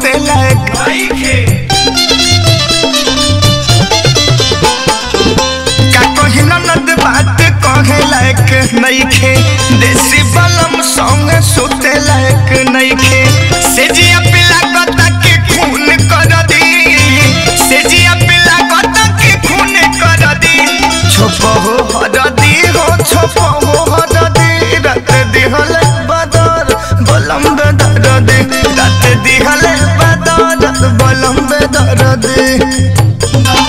सुते लायक का कही ननद बात कहे लायक नइखे देसी बलम संग सुते लायक नइखे सेजिया पिला गता के खून कर दी सेजिया पिला गता के खून कर दी छोप हो हर दी हो छोप हो हर दी रात दिहले बदर बलम बेदर दे रात दिहले बदर बलम बेदर दे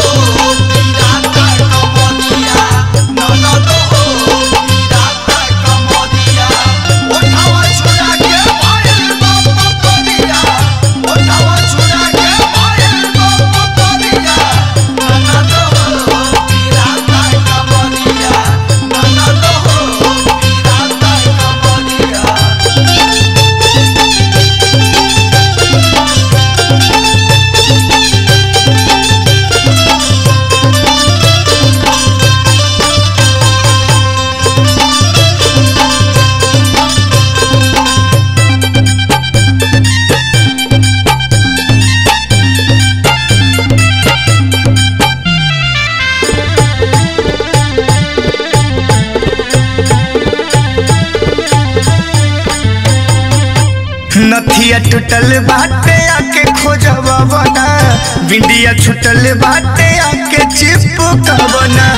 नथिया टूटल बाटे आके खोजवा बना बिंदिया छूटल बाटे आके चिपकवना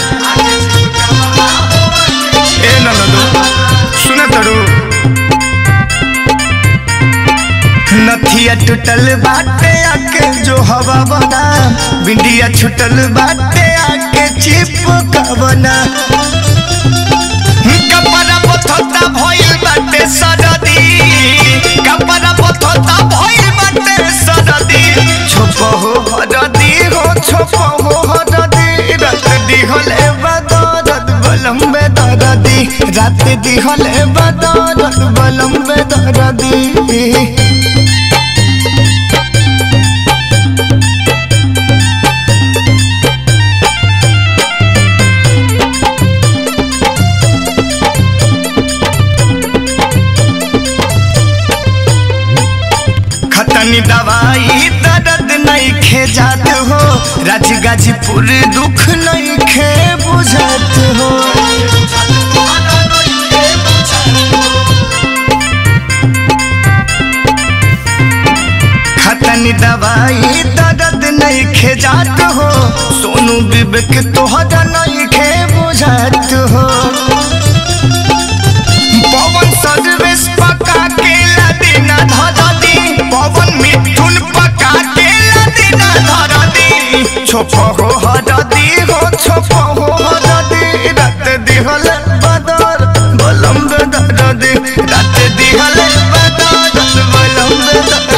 ए ननदो सुन तरू नथिया टूटल बाटे आके जो हवा बना बिंदिया छूटल बाटे आके चिपकवना कपड़ा पथोता भइल बाटे सरदी कपड़ा पथोता भइल बाटे सरदी छोप हो हरदी हो छोप हो हरदी रात दिहले बदरद बलम बेदरदी रात दिहले बदरद बलम बेदरदी खतनी दवाई दर्द नहीं खे जात हो राज गाजीपुर दुख नहीं खे बुझत हो खतनी दवाई दर्द नहीं खे जात हो सोनू विवेक तोहरा नहीं खे बुझत हो पवन सर्विस पका के लदीना धरदी पवन मिथुन पका के लदीना धरदी छोप हो हरदी हो छोप हो हरदी रात दिहल बदर बलम बेदर दे रात दिहल बदर बलम बेदर